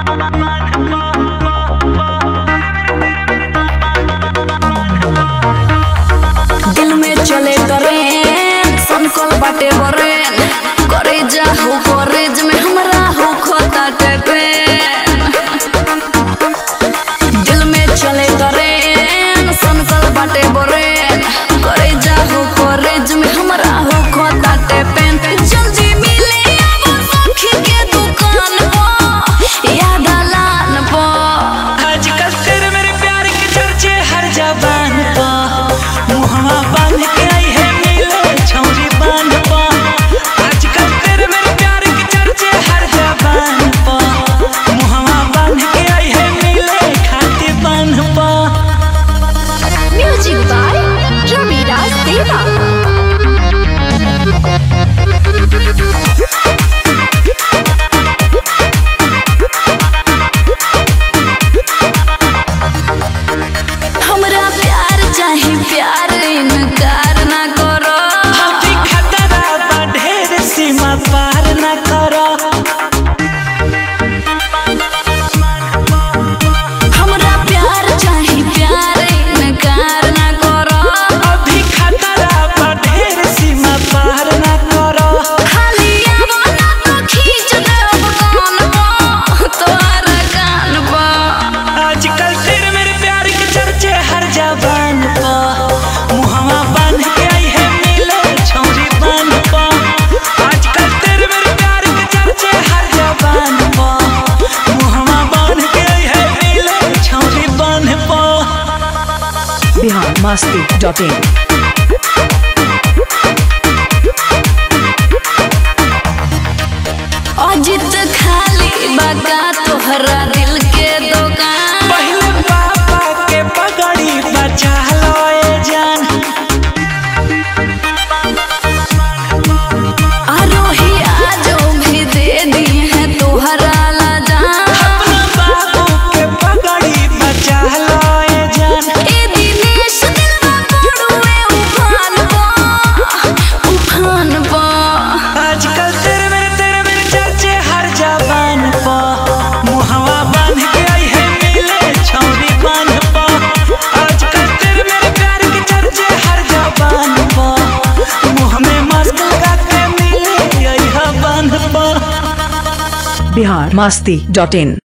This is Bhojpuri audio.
दिल में चले ट्रेन संकल बाटे बरेन करे जाहू कॉलेज में हमरा हो खोता ट्रेन दिल में चले ट्रेन संकल बाटे बरेन करे जाहू कॉलेज में हमरा हो खोता ट्रेन जल्दी मिले आवो सखी के दुकान पर याद आलान पर आजकल तेरे मेरे प्यार के चर्चे हर जबान पा मुहवा बांध के आई है मिले छौरी बांध पा आजकल तेरे मेरे प्यार के चर्चे हर जबान पा मुहवा बांध के आई है मिले खाते बांध पा Music by Ramiraj Deva. हमरा प्यार चाही प्यार इनकार ना करो अभी खतरा बा ढेर सीमा पार न करो हमरा प्यार चाही प्यार इनकार ना करो अभी खतरा बा ढेर सीमा पार न करो खाली आवो ना तो खींच देब कान पर तोहरा कान पर आजकल तेरे मेरे प्यार के चर्चे हर जबान पा मुहवा बांध के आई है मिले छौरी बांध पा आजकल तेरे मेरे प्यार के चर्चे हर जबान पा मुहवा बांध के आई है मिले छौरी बांध पा बिहार मस्ती डॉट इन अजित खाली बगा तोहरा दिल के दुकान पहले पापा के पगड़ी बचा लो ए जान आरोही आजो भी दे दी है तोहरा ला जान अपना बाबू के पगड़ी बचा लो ए जान ए दिनेश दिलवा पड़ुए उफान पा उफान पा आजकल तेरे मेरे तेरे मेरे चर्चे हर जबान पा मुहवा बांध के आई है मिले छौरी बांध पा आजकल तेरे मेरे प्यार के चर्चे हर जबान पा मुंह में मास्क लगा के मिले आई है बांध पा बिहार मस्ती डॉट इन